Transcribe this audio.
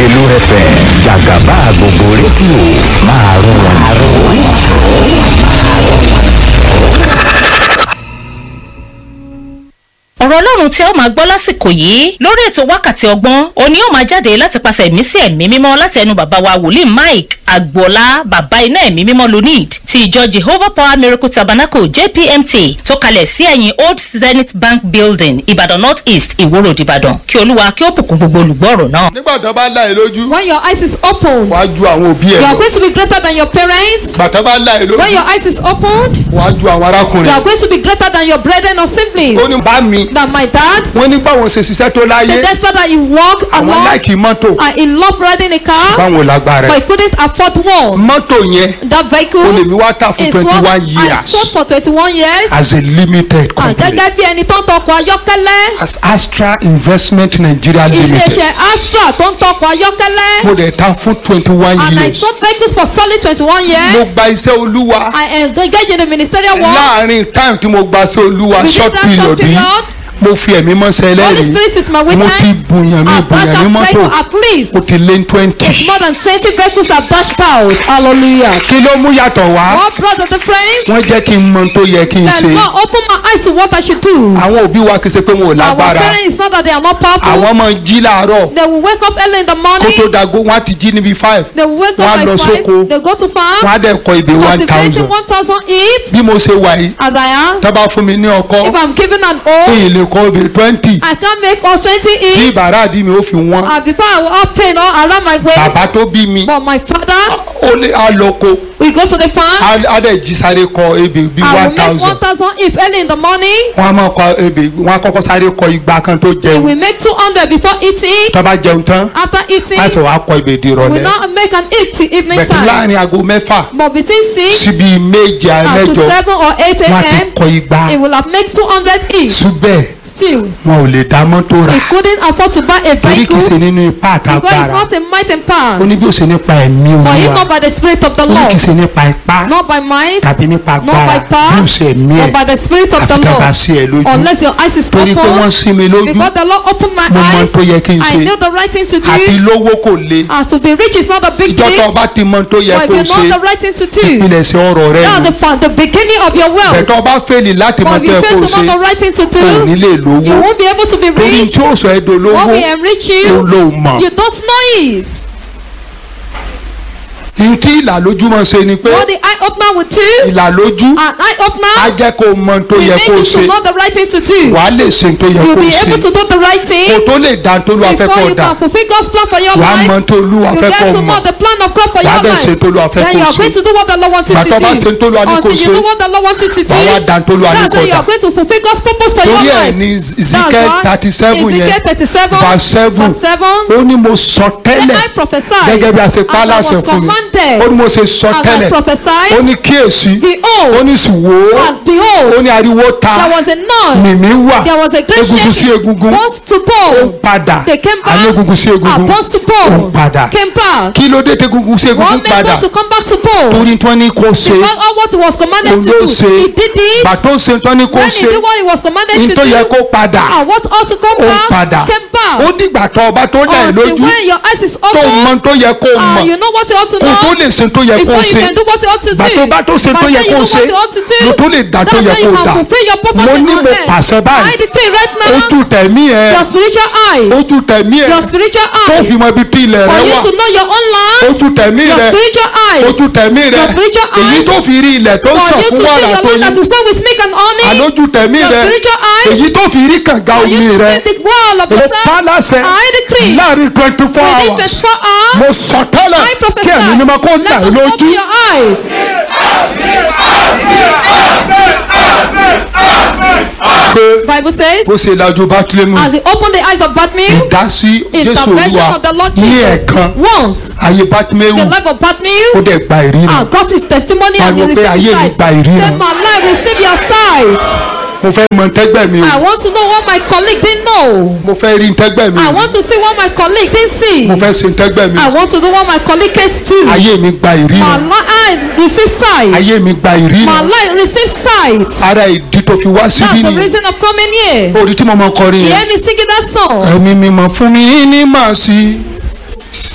Lágelú FM jàgàbá gbogbo rédíò máa rún wọn jù. ọ̀rọ̀ ọlọ́run tí ẹ ó máa gbọ́ lásìkò yìí lórí ètò wákàtí ọgbọ́n òní ó máa jáde láti pàṣẹ ẹ̀mí sí ẹ̀mí mímọ́ láti ẹnu bàbá wa wòlíì mike agboola bàbá iná ẹ̀mí mímọ́ lunid ti ìjọ jehovah power miracle tabernacle jpmt tó kalẹ̀ sí ẹ̀yìn old zenith bank building ìbàdàn north east ìwó road ìbàdàn kí olúwa kí ó bùkún gbogbo olùgbọ́ ọ̀rọ̀ náà. nígbà tó bá láì lójú When your eyes is opened, wàá ju àwọn òbí ẹ you are lọ going to be greater than your parents. bàtà bá láì When lójú your eyes is opened, wàá ju àwọn you arákùnrin are going to be greater than your brethren or ó siblings. ní bá mi That my dad, wọ́n ní báwọn ṣe ṣiṣẹ́ tó the láyé despite that he walked àwọn along láìkì mọ́tò and he loved riding a car, báwọn lágbára but ẹ̀ he couldn't afford one. mọ́tò yẹn That ó lè vehicle mi wá tà fún is twenty what one I years sold for twenty-one years. as a limited Ah, company Gẹ́gẹ́ bí ẹni tó ń tọkọ̀ ayọ́kẹ́lẹ́, as Astra Investment Nigeria Limited iléeṣẹ́ Astra tó ń tọkọ̀ ayọ́kẹ́lẹ́, mo dẹ̀ ta fún twenty one and I years sold vehicles for solid twenty-one mo years. gba iṣẹ́ olúwa I engaged in the ministerial work. láàrin time tí mo gba iṣẹ́ olúwa Within short that period short yìí period, mo fi ẹ̀mí mọ́sẹ̀ Holy ẹlẹ́rìí Spirit is my mo witness. ti bùyàn mi I've bùyàn dashed ní out mọ́tò vehicle at least. ó ti lé twenty. It's more than twenty vehicles I've dashed out. Hallelujah. kí ló mú yàtọ̀ wá What brought the difference? wọ́n jẹ́ kí n mọ tó yẹ kí n The ṣe Lord opened my eyes to what I should do. àwọn òbí wa kì í ṣe pé wọn ò Our lágbára parents is not that they are not powerful. àwọn ọmọ jí làárọ̀ They will wake up early in the kó morning. tó dago wọn á ti jí níbi five They will wake wọ́n á up lọ by five. sóko. They go to wọn farm. á dẹ̀ kọ ìbè one Cultivating thousand one thousand if bí mo ṣe wà yìí as I am. tó bá fún mi ní ọkọ If I'm given an kí O, n lè kọ ìbè twenty I can't make all twenty tí if. bàrà àdí mi ó fi wọ́n And before I will have pain all around my waist. bàbá tó bí mi But my father, ó lé àlọ́kọ we go to the farm. á dẹ̀ jí sáré kọ ebè bí I one will make one thousand thousand if early in the morning. wọ́n á máa kọ ebè wọ́n á kọ́kọ́ sáré kọ igba kan tó We jẹun will make two hundred before eating. tó bá jẹun tán After eating, á sì wá kọ ebè di we will ìrọ̀lẹ́ not make an eat till evening bẹ̀tẹ̀ time. láàrin aago mẹ́fà But between six síbi méje and to mẹ́jọ seven or eight wọ́n á ti a.m., kọ igba it will have made two hundred each. ṣùgbẹ́ Still, wọn ò lè dá mọ́tò rà he couldn't afford to buy a torí kì í ṣe vehicle nínú ipá because it's àtàgbára not a might and ó power. ní bí ó ṣe nípa ẹ̀mí But he olúwa not by the spirit of the ó ní kì í Lord, ṣe nípa ipá not by might, tàbí nípa not by agbára bí power, ó ṣe ẹ̀mí but ẹ̀ by the spirit of the àfi tá a bá Lord. sí ẹ lójú Unless your eyes is torí pé wọ́n open, sí mi lójú because the Lord opened my mo mọ eyes, tó yẹ kí n I ṣe knew the right thing to àti do. lówó kò le Ah, to be rich is not a big ìjọ tó deal, o bá ti mọ tó yẹ but if kó you o know ṣe the right thing to do, ìpilẹ̀ṣẹ̀ ọ̀rọ̀ rẹ that's nù the, fa- the beginning of your wealth. bẹ̀tọ̀ ọba fẹ́lì láti mọ But tó if yẹ you kó fail o to know ṣe the right thing to kò ní do, lè lówó you won't be able to be torí rich. tí ó sọ ẹ́ What dolówó will enrich ó you, ló mọ̀ you don't know it. ntí ìlàlójúmọ̀ ṣe ni pé What the eye opener will do, ìlàlójú an eye á opener jẹ́ kó o mọ tó will yẹ make kó o you ṣe to know the right thing to do. wàá lè ṣe tó yẹ You'll kó o be able ṣe to do the right kó thing tó lè dá tó lù afẹ́ before kó you dà can fulfill God's plan for your wàá mọ life. tó lù You afẹ́ get kó to mọ̀ know the plan of God for Wàá your dẹ̀ life. ṣe tó lù afẹ́ Then kó you are ṣe. going to do what the Lord wants you to Bàtà do. bá ṣe tó lù àní kó Until you ṣe. know what the Lord wants you to do. wàá wá dá tó lù àní That's kó how you dà are going to fulfill God's purpose for your torí ẹ̀ life. ní Ezekiel That's why thirty seven Ezekiel yẹn thirty seven verse seven verse seven. ó ní mo sọ Then tẹ́lẹ̀ I prophesy gẹ́gẹ́ bí a ṣe pa á as I láṣẹ was fún mi commanded. ó ní mo ṣe sọ As I tẹ́lẹ̀ prophesied, ó ní kíyèsí behold, ó ní sì wò ó and behold, ó ní ariwo ta there was a noise. mìmí wà There was a great egungun sí shaking. egungun Bones to ó ń bone. padà They came àní back. egungun sí And egungun bones to ó ń bone. padà Came back. kí ló dé tí egungun sí egungun One made padà bone to come back to bone. torí tí wọ́n ní kó ṣe Because all what he was commanded òun to ló do, ṣe he did it. bàtó ṣe tí wọ́n ní kó When he ṣe did what he was commanded ní to tó yẹ do, kó padà and what ought to come ó ń back, padà came back. ó dìgbà tó ọba tó dà ẹ́ Until lójú when your eyes is tó mọ open, tó yẹ kó uh, mọ̀ you know what you ought to kó tó know. lè ṣe tó yẹ kó Before you ṣe can do what you ought to do. bàtó bá tó ṣe tó By yẹ then you kó know ṣe what you ought to do. ló tó lè dà tó That's yẹ when you kó can dà fulfill your purpose mo in ní your mo head. pàṣẹ I báyìí decree right now, ojú tẹ̀mí ẹ your spiritual eyes, ojú tẹ̀mí ẹ your spiritual tó eyes, fi mọ ibi tí ilẹ̀ for rẹ you wà to know your own land, ojú tẹ̀mí your rẹ spiritual eyes, ojú tẹ̀mí rẹ your spiritual èyí eyes, tó fi rí ilẹ̀ tó for sàn you to fún see wàrà your tó land that yí is flowing with milk and honey, àlójú tẹ̀mí your rẹ spiritual eyes, èyí tó fi rí kànga for you omi to rẹ see the wall of mo water. pa láṣẹ I decree láàrin twenty four within hours 24 hours, mo sọ tẹ́lẹ̀ I prophesy. kí ẹ̀mí mímọ́ kó dà Let ẹ́ us lójú open your eyes. pé Bible says, bó ṣe lajú bátílẹ́mù as he opened the eyes of Bartimaeus, ìdásí jésù intervention olúwa of the Lord ní Jesus, ẹ̀ẹ̀kan once ayé bátílẹ́mù the life of ó Bartimaeus, dẹ̀ gba ìrírí and got his testimony and he Pariwo pé received ayé his mi sight. gba ìríran. Say, my life receive your sight. mo fẹ́ mọ tẹ́gbẹ́ mi o I want to know what my colleague didn't know. mo fẹ́ rí tẹ́gbẹ́ mi I o want to see what my colleague didn't see. mo fẹ́ ṣe tẹ́gbẹ́ mi I o want to do what my colleague can't do. ayé mi gba My ìrírí life receive sight. ayé mi gba ìrírí My life receive sight. ara ìdí tó fi wá síbí That's the ni reason of coming here. orí tí mo mọ kọrin You yẹn hear me singing that song? ẹ̀mí mi mọ̀ fún mi ní màá sí